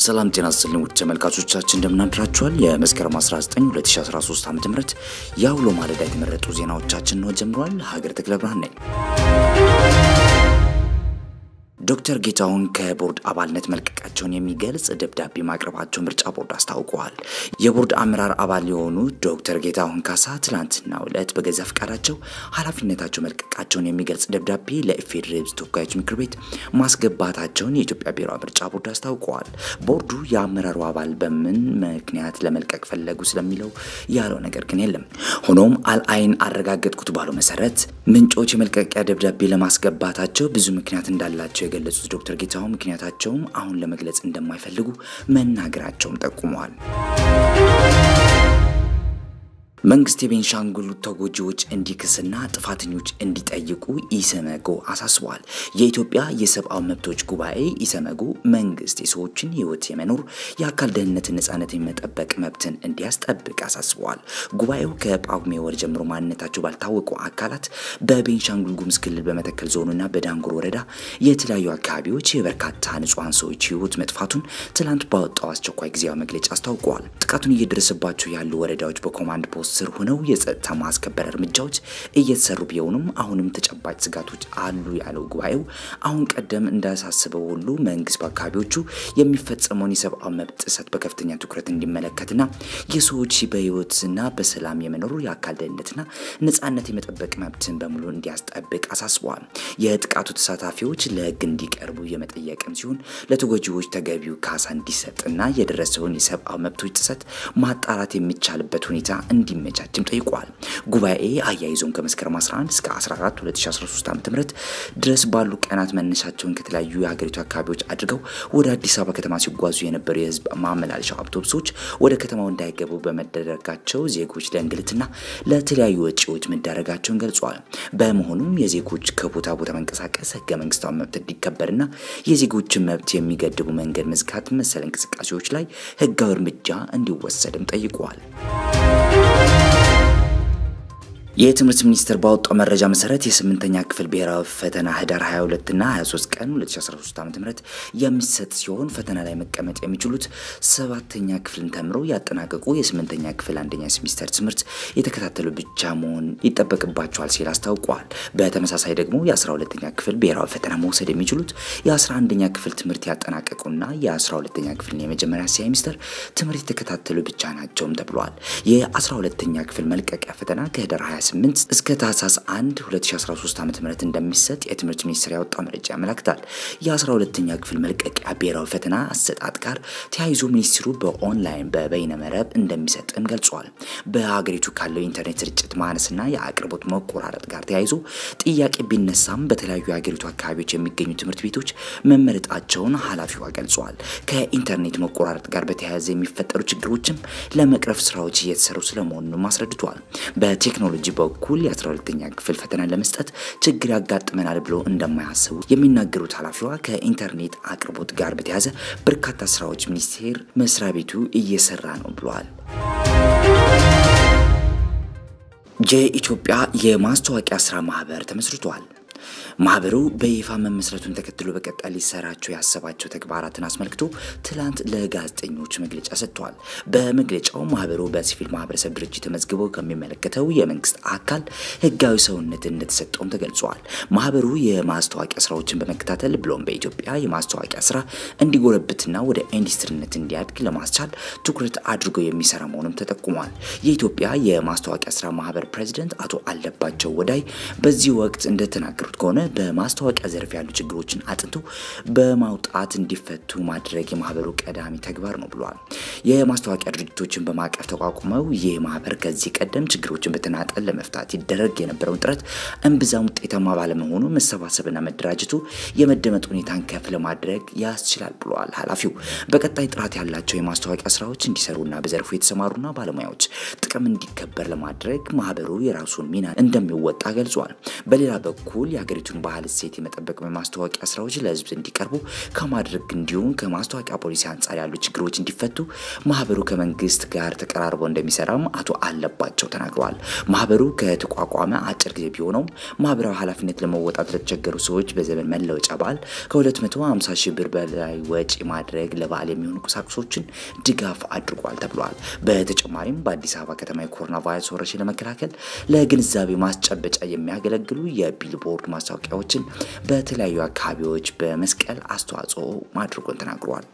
ሰላም ጤና ይስጥልኝ ውድ ተመልካቾቻችን እንደምናድራችኋል። የመስከረም 19 2013 ዓ.ም የአውሎ ማለዳ የተመረጡ ዜናዎቻችን ነው ጀምሯል። ሀገር ተክለ ብርሃን ነኝ። ዶክተር ጌታሁን ከቦርድ አባልነት መልቀቃቸውን የሚገልጽ ደብዳቤ ማቅረባቸው ምርጫ ቦርድ አስታውቀዋል። የቦርድ አመራር አባል የሆኑ ዶክተር ጌታሁን ካሳ ትላንትናው ዕለት በገዛ ፈቃዳቸው ኃላፊነታቸው መልቀቃቸውን የሚገልጽ ደብዳቤ ለኢፌዴሪ ሕዝብ ተወካዮች ምክር ቤት ማስገባታቸውን የኢትዮጵያ ብሔራዊ ምርጫ ቦርድ አስታውቀዋል። ቦርዱ የአመራሩ አባል በምን ምክንያት ለመልቀቅ ፈለጉ ስለሚለው ያለው ነገር ግን የለም። ሆኖም አልአይን አረጋገጥኩት ባለው መሰረት ምንጮች የመልቀቂያ ደብዳቤ ለማስገባታቸው ብዙ ምክንያት እንዳላቸው የገለጹት ዶክተር ጌታሁን ምክንያታቸውም አሁን ለመግለጽ እንደማይፈልጉ መናገራቸውም ጠቁመዋል። መንግስት የቤንሻንጉል ተጎጂዎች እንዲክስና ጥፋተኞች እንዲጠይቁ ኢሰመጎ አሳስበዋል። የኢትዮጵያ የሰብአዊ መብቶች ጉባኤ ኢሰመጎ መንግስት የሰዎችን ሕይወት የመኖር የአካል ደህንነትን፣ ነጻነት የመጠበቅ መብትን እንዲያስጠብቅ አሳስበዋል። ጉባኤው ከጳጉሜ ወር ጀምሮ ማንነታቸው ባልታወቁ አካላት በቤንሻንጉል ጉሙዝ ክልል በመተከል ዞንና በዳንጉር ወረዳ የተለያዩ አካባቢዎች የበርካታ ንጹሐን ሰዎች ሕይወት መጥፋቱን ትላንት ባወጣው አስቸኳይ ጊዜያዊ መግለጫ አስታውቀዋል። ጥቃቱን እየደረሰባቸው ያሉ ወረዳዎች በኮማንድ ፖስት ስር ሆነው የጸጥታ ማስከበር እርምጃዎች እየተሰሩ ቢሆኑም አሁንም ተጨባጭ ስጋቶች አሉ ያለው ጉባኤው አሁን ቀደም እንዳሳስበው ሁሉ መንግስት በአካባቢዎቹ የሚፈጸመውን የሰብአዊ መብት ጥሰት በከፍተኛ ትኩረት እንዲመለከትና የሰዎች በህይወትና በሰላም የመኖሩ የአካል ደህንነትና ነጻነት የመጠበቅ መብትን በሙሉ እንዲያስጠብቅ አሳስበዋል። የጥቃቱ ተሳታፊዎች ለህግ እንዲቀርቡ የመጠየቅም ሲሆን ለተጎጂዎች ተገቢው ካሳ እንዲሰጥና የደረሰውን የሰብአዊ መብቶች ጥሰት ማጣራት የሚቻልበት ሁኔታ እንዲመቻችም ጠይቋል። ጉባኤ አያይዞም ከመስከረም 11 እስከ 14 2013 ዓ.ም ድረስ ባሉ ቀናት መነሻቸውን ከተለያዩ የሀገሪቱ አካባቢዎች አድርገው ወደ አዲስ አበባ ከተማ ሲጓዙ የነበሩ የህዝብ ማመላለሻ አውቶቡሶች ወደ ከተማው እንዳይገቡ በመደረጋቸው ዜጎች ለእንግልትና ለተለያዩ ወጪዎች መዳረጋቸውን ገልጿል። በመሆኑም የዜጎች ከቦታ ቦታ መንቀሳቀስ ህገ መንግስታዊ መብት እንዲከበርና የዜጎችን መብት የሚገድቡ መንገድ መዝጋት መሰል እንቅስቃሴዎች ላይ ህጋዊ እርምጃ እንዲወሰድም ጠይቋል። የትምህርት ሚኒስቴር ባወጣው መረጃ መሰረት የስምንተኛ ክፍል ብሔራዊ ፈተና ህዳር 22 እና 23 ቀን 2013 ዓ.ም የሚሰጥ ሲሆን ፈተና ላይ መቀመጥ የሚችሉት ሰባተኛ ክፍልን ተምረው ያጠናቀቁ የስምንተኛ ክፍል አንደኛ ሴሚስተር ትምህርት የተከታተሉ ብቻ መሆን ይጠበቅባቸዋል ሲል አስታውቋል። በተመሳሳይ ደግሞ የ12ኛ ክፍል ብሔራዊ ፈተና መውሰድ የሚችሉት የ11ኛ ክፍል ትምህርት ያጠናቀቁና የ12ኛ ክፍልን የመጀመሪያ ሴሚስተር ትምህርት የተከታተሉ ብቻ ናቸውም ተብሏል። የ12ኛ ክፍል መልቀቂያ ፈተና ከህዳር 28 እስከ ታህሳስ 1 2013 ዓ.ም እንደሚሰጥ የትምህርት ሚኒስቴር ያወጣው መረጃ ያመለክታል። የ12ኛ ክፍል መልቀቂያ ብሔራዊ ፈተና አሰጣጥ ጋር ተያይዞ ሚኒስትሩ በኦንላይን በበይነ መረብ እንደሚሰጥም ገልጿል። በሀገሪቱ ካለው የኢንተርኔት ስርጭት ማነስና የአቅርቦት መቆራረጥ ጋር ተያይዞ ጥያቄ ቢነሳም በተለያዩ የሀገሪቱ አካባቢዎች የሚገኙ ትምህርት ቤቶች መመረጣቸውን ኃላፊዋ ገልጸዋል። ከኢንተርኔት መቆራረጥ ጋር በተያያዘ የሚፈጠሩ ችግሮችም ለመቅረፍ ስራዎች እየተሰሩ ስለመሆኑንም አስረድቷል። በቴክኖሎጂ በኩል የ12ኛ ክፍል ፈተና ለመስጠት ችግር ያጋጥመናል ብሎ እንደማያስቡ የሚናገሩት ኃላፊዋ ከኢንተርኔት አቅርቦት ጋር በተያያዘ በርካታ ስራዎች ሚኒስቴር መስሪያ ቤቱ እየሰራ ነው ብለዋል። የኢትዮጵያ የማስታወቂያ ስራ ማህበር ተመስርቷል። ማህበሩ በይፋ መመስረቱን ተከትሎ በቀጣይ ሊሰራቸው ያሰባቸው ተግባራትን አስመልክቶ ትላንት ለጋዜጠኞች መግለጫ ሰጥቷል። በመግለጫው ማህበሩ በሲቪል ማህበረሰብ ድርጅት ተመዝግበው ከሚመለከተው የመንግስት አካል ህጋዊ ሰውነት እንደተሰጠውም ተገልጿል። ማህበሩ የማስታወቂያ ስራዎችን በመከታተል ብሎም በኢትዮጵያ የማስታወቂያ ስራ እንዲጎለብትና ወደ ኢንዱስትሪነት እንዲያድግ ለማስቻል ትኩረት አድርጎ የሚሰራ መሆኑም ተጠቁሟል። የኢትዮጵያ የማስታወቂያ ስራ ማህበር ፕሬዚደንት አቶ አለባቸው ወዳይ በዚህ ወቅት እንደተናገሩት ከሆነ በማስታወቂያ ዘርፍ ያሉ ችግሮችን አጥንቶ በማውጣት እንዲፈቱ ማድረግ የማህበሩ ቀዳሚ ተግባር ነው ብሏል። የማስታወቂያ ድርጅቶችን በማቀፍ ተቋቁመው ይህ ማህበር ከዚህ ቀደም ችግሮችን በተናጠል ለመፍታት ይደረግ የነበረውን ጥረት እምብዛም ውጤታማ ባለመሆኑ መሰባሰብና መደራጀቱ የመደመጥ ሁኔታን ከፍ ለማድረግ ያስችላል ብለዋል ኃላፊው። በቀጣይ ጥራት ያላቸው የማስታወቂያ ስራዎች እንዲሰሩና በዘርፉ የተሰማሩና ባለሙያዎች ጥቅም እንዲከበር ለማድረግ ማህበሩ የራሱን ሚና እንደሚወጣ ገልጿል። በሌላ በኩል የሀገሪቱን ባህል እሴት የመጠበቅ የማስታወቂያ ስራዎች ለህዝብ እንዲቀርቡ ከማድረግ እንዲሁም ከማስታወቂያ ፖሊሲ አንጻር ያሉ ችግሮች እንዲፈቱ ማህበሩ ከመንግስት ጋር ተቀራርቦ እንደሚሰራም አቶ አለባቸው ተናግረዋል። ማህበሩ ከተቋቋመ አጭር ጊዜ ቢሆነውም ማህበራዊ ኃላፊነት ለመወጣት ለተቸገሩ ሰዎች በዘመን መለወጫ በዓል ከ250 ሺህ ብር በላይ ወጪ ማድረግ ለበዓል የሚሆኑ ቁሳቁሶችን ድጋፍ አድርጓል ተብሏል። በተጨማሪም በአዲስ አበባ ከተማ የኮሮና ቫይረስ ወረርሽኝ ለመከላከል ለግንዛቤ ማስጨበጫ የሚያገለግሉ የቢልቦርድ ማስታወቂያዎችን በተለያዩ አካባቢዎች በመስቀል አስተዋጽኦ ማድረጉን ተናግሯል።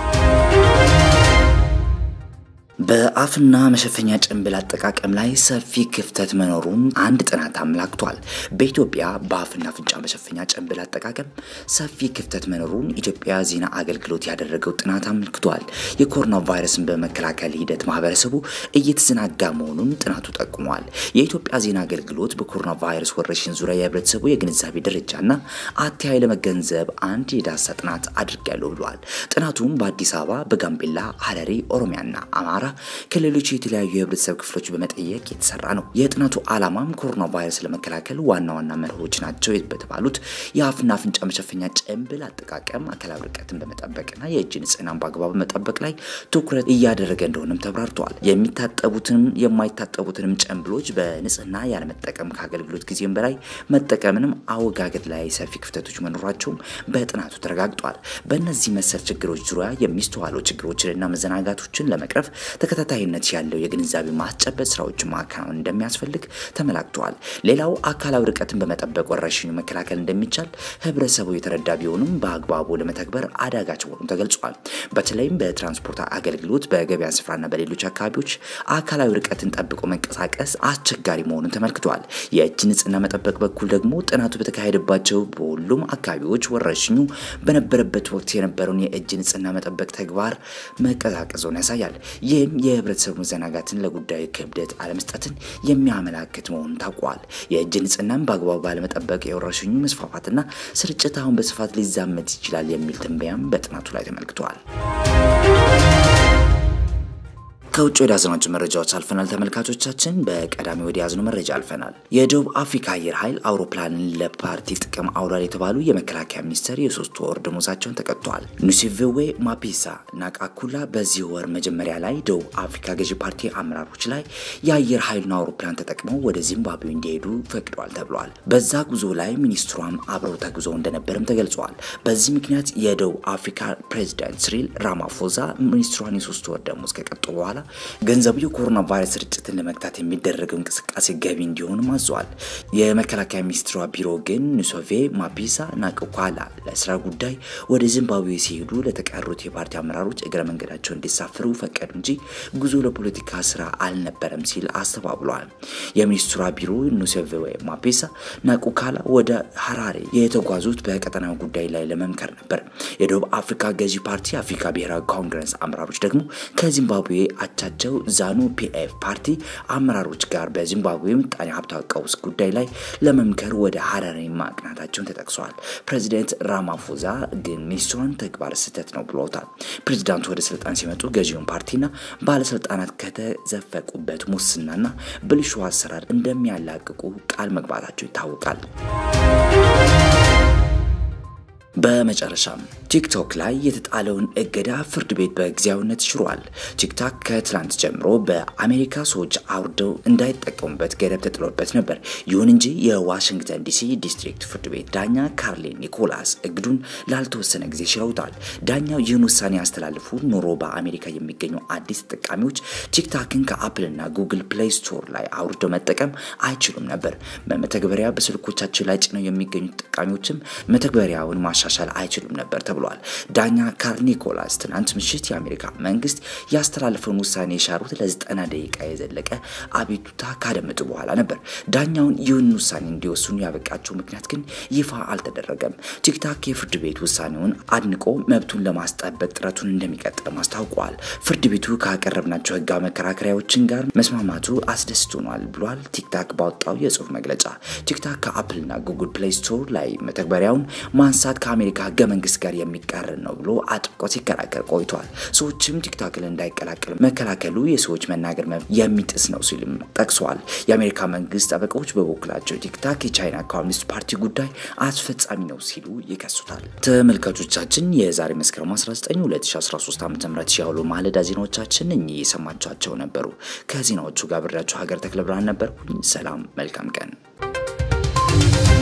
በአፍና መሸፈኛ ጭንብል አጠቃቀም ላይ ሰፊ ክፍተት መኖሩን አንድ ጥናት አመላክቷል። በኢትዮጵያ በአፍና አፍንጫ መሸፈኛ ጭንብል አጠቃቀም ሰፊ ክፍተት መኖሩን ኢትዮጵያ ዜና አገልግሎት ያደረገው ጥናት አመልክቷል። የኮሮና ቫይረስን በመከላከል ሂደት ማህበረሰቡ እየተዘናጋ መሆኑን ጥናቱ ጠቁሟል። የኢትዮጵያ ዜና አገልግሎት በኮሮና ቫይረስ ወረርሽኝ ዙሪያ የህብረተሰቡ የግንዛቤ ደረጃና አተያይ ለመገንዘብ አንድ የዳሳ ጥናት አድርጊያለሁ ብሏል። ጥናቱም በአዲስ አበባ፣ በጋምቤላ፣ ሀረሪ፣ ኦሮሚያና አማራ ከሌሎች የተለያዩ የህብረተሰብ ክፍሎች በመጠየቅ የተሰራ ነው። የጥናቱ ዓላማም ኮሮና ቫይረስ ለመከላከል ዋና ዋና መርሆች ናቸው በተባሉት የአፍና አፍንጫ መሸፈኛ ጭንብል አጠቃቀም፣ አካላዊ ርቀትን በመጠበቅና የእጅ ንጽህናን በአግባቡ መጠበቅ ላይ ትኩረት እያደረገ እንደሆነም ተብራርተዋል። የሚታጠቡትንም የማይታጠቡትንም ጭንብሎች በንጽህና ያለመጠቀም ከአገልግሎት ጊዜም በላይ መጠቀምንም አወጋገድ ላይ ሰፊ ክፍተቶች መኖራቸውም በጥናቱ ተረጋግጧል። በእነዚህ መሰል ችግሮች ዙሪያ የሚስተዋሉ ችግሮችንና መዘናጋቶችን ለመቅረፍ ተከታታይነት ያለው የግንዛቤ ማስጨበጥ ስራዎችን ማከናወን እንደሚያስፈልግ ተመላክተዋል። ሌላው አካላዊ ርቀትን በመጠበቅ ወረርሽኙ መከላከል እንደሚቻል ህብረተሰቡ የተረዳ ቢሆንም በአግባቡ ለመተግበር አዳጋች መሆኑን ተገልጿል። በተለይም በትራንስፖርት አገልግሎት፣ በገበያ ስፍራና በሌሎች አካባቢዎች አካላዊ ርቀትን ጠብቆ መንቀሳቀስ አስቸጋሪ መሆኑን ተመልክቷል። የእጅ ንጽህና መጠበቅ በኩል ደግሞ ጥናቱ በተካሄደባቸው በሁሉም አካባቢዎች ወረርሽኙ በነበረበት ወቅት የነበረውን የእጅ ንጽህና መጠበቅ ተግባር መቀዛቀዙን ያሳያል። ይህም የህብረተሰቡ መዘናጋትን ለጉዳዩ ክብደት አለመስጠትን የሚያመላክት መሆኑን ታውቋል። የእጅ ንጽህናን በአግባቡ ባለመጠበቅ የወረርሽኙ መስፋፋትና ስርጭት አሁን በስፋት ሊዛመት ይችላል የሚል ትንበያም በጥናቱ ላይ ተመልክተዋል። ከውጭ ወደ ያዝናቸው መረጃዎች አልፈናል። ተመልካቾቻችን በቀዳሚ ወደ ያዝነው መረጃ አልፈናል። የደቡብ አፍሪካ አየር ኃይል አውሮፕላንን ለፓርቲ ጥቅም አውሏል የተባሉ የመከላከያ ሚኒስቴር የሶስት ወር ደሞዛቸውን ተቀጥተዋል። ኑሲቬዌ ማፒሳ ናቃኩላ በዚህ ወር መጀመሪያ ላይ ደቡብ አፍሪካ ገዢ ፓርቲ አመራሮች ላይ የአየር ኃይሉን አውሮፕላን ተጠቅመው ወደ ዚምባብዌ እንዲሄዱ ፈቅደዋል ተብሏል። በዛ ጉዞ ላይ ሚኒስትሯም አብረው ተጉዘው እንደነበርም ተገልጿል። በዚህ ምክንያት የደቡብ አፍሪካ ፕሬዚዳንት ሲሪል ራማፎዛ ሚኒስትሯን የሶስት ወር ደሞዝ ከቀጡ በኋላ ገንዘቡ የኮሮና ቫይረስ ስርጭትን ለመግታት የሚደረገው እንቅስቃሴ ገቢ እንዲሆንም አዘዋል። የመከላከያ ሚኒስትሯ ቢሮ ግን ኑሶቬ ማፒሳ ናቅኳላ ለስራ ጉዳይ ወደ ዚምባብዌ ሲሄዱ ለተቀሩት የፓርቲ አመራሮች እግረ መንገዳቸው እንዲሳፍሩ ፈቀዱ እንጂ ጉዞ ለፖለቲካ ስራ አልነበረም ሲል አስተባብሏል። የሚኒስትሯ ቢሮ ኑሶቬ ማፒሳ ናቁካላ ወደ ሀራሬ የተጓዙት በቀጠናዊ ጉዳይ ላይ ለመምከር ነበር። የደቡብ አፍሪካ ገዢ ፓርቲ አፍሪካ ብሔራዊ ኮንግረስ አመራሮች ደግሞ ከዚምባብዌ አቻቸው ዛኑ ፒኤፍ ፓርቲ አመራሮች ጋር በዚምባብዌ ምጣኔ ሀብታዊ ቀውስ ጉዳይ ላይ ለመምከር ወደ ሀረሪ ማቅናታቸውን ተጠቅሰዋል። ፕሬዚደንት ራማፎዛ ግን ሚኒስትሯን ተግባር ስህተት ነው ብለውታል። ፕሬዚዳንቱ ወደ ስልጣን ሲመጡ ገዢውን ፓርቲና ባለስልጣናት ከተዘፈቁበት ሙስናና ብልሹ አሰራር እንደሚያላቅቁ ቃል መግባታቸው ይታወቃል። በመጨረሻም ቲክቶክ ላይ የተጣለውን እገዳ ፍርድ ቤት በጊዜያዊነት ሽሯል። ቲክቶክ ከትላንት ጀምሮ በአሜሪካ ሰዎች አውርደው እንዳይጠቀሙበት ገደብ ተጥሎበት ነበር። ይሁን እንጂ የዋሽንግተን ዲሲ ዲስትሪክት ፍርድ ቤት ዳኛ ካርሊን ኒኮላስ እግዱን ላልተወሰነ ጊዜ ሽረውታል። ዳኛው ይህን ውሳኔ ያስተላልፉ ኖሮ በአሜሪካ የሚገኙ አዲስ ተጠቃሚዎች ቲክቶክን ከአፕልና ጉግል ፕሌይ ስቶር ላይ አውርደው መጠቀም አይችሉም ነበር። በመተግበሪያ በስልኮቻቸው ላይ ጭነው የሚገኙ ተጠቃሚዎችም መተግበሪያውን ማሻሻል አይችሉም ነበር ተብሏል። ዳኛ ካርል ኒኮላስ ትናንት ምሽት የአሜሪካ መንግስት ያስተላለፈውን ውሳኔ የሻሩት ለዘጠና ደቂቃ የዘለቀ አቤቱታ ካደመጡ በኋላ ነበር። ዳኛውን ይህን ውሳኔ እንዲወስኑ ያበቃቸው ምክንያት ግን ይፋ አልተደረገም። ቲክታክ የፍርድ ቤት ውሳኔውን አድንቆ መብቱን ለማስጠበቅ ጥረቱን እንደሚቀጥልም አስታውቋል። ፍርድ ቤቱ ካቀረብናቸው ህጋዊ መከራከሪያዎችን ጋር መስማማቱ አስደስቶናል ብሏል። ቲክታክ ባወጣው የጽሁፍ መግለጫ ቲክታክ ከአፕልና ጉግል ፕሌይ ስቶር ላይ መተግበሪያውን ማንሳት ከአሜሪካ ህገ መንግስት ጋር የሚቃረን ነው ብሎ አጥብቆ ሲከራከር ቆይቷል። ሰዎችም ቲክቶክን እንዳይቀላቀል መከላከሉ የሰዎች መናገር መብት የሚጥስ ነው ሲልም ጠቅሰዋል። የአሜሪካ መንግስት ጠበቃዎች በበኩላቸው ቲክታክ የቻይና ኮሚኒስት ፓርቲ ጉዳይ አስፈጻሚ ነው ሲሉ ይከሱታል። ተመልካቾቻችን የዛሬ መስከረም 19 2013 ዓ ም ያውሉ ማለዳ ዜናዎቻችን እኚህ የሰማችኋቸው ነበሩ። ከዜናዎቹ ጋር ብሬያችሁ ሀገር ተክለ ብርሃን ነበርኩኝ። ሰላም፣ መልካም ቀን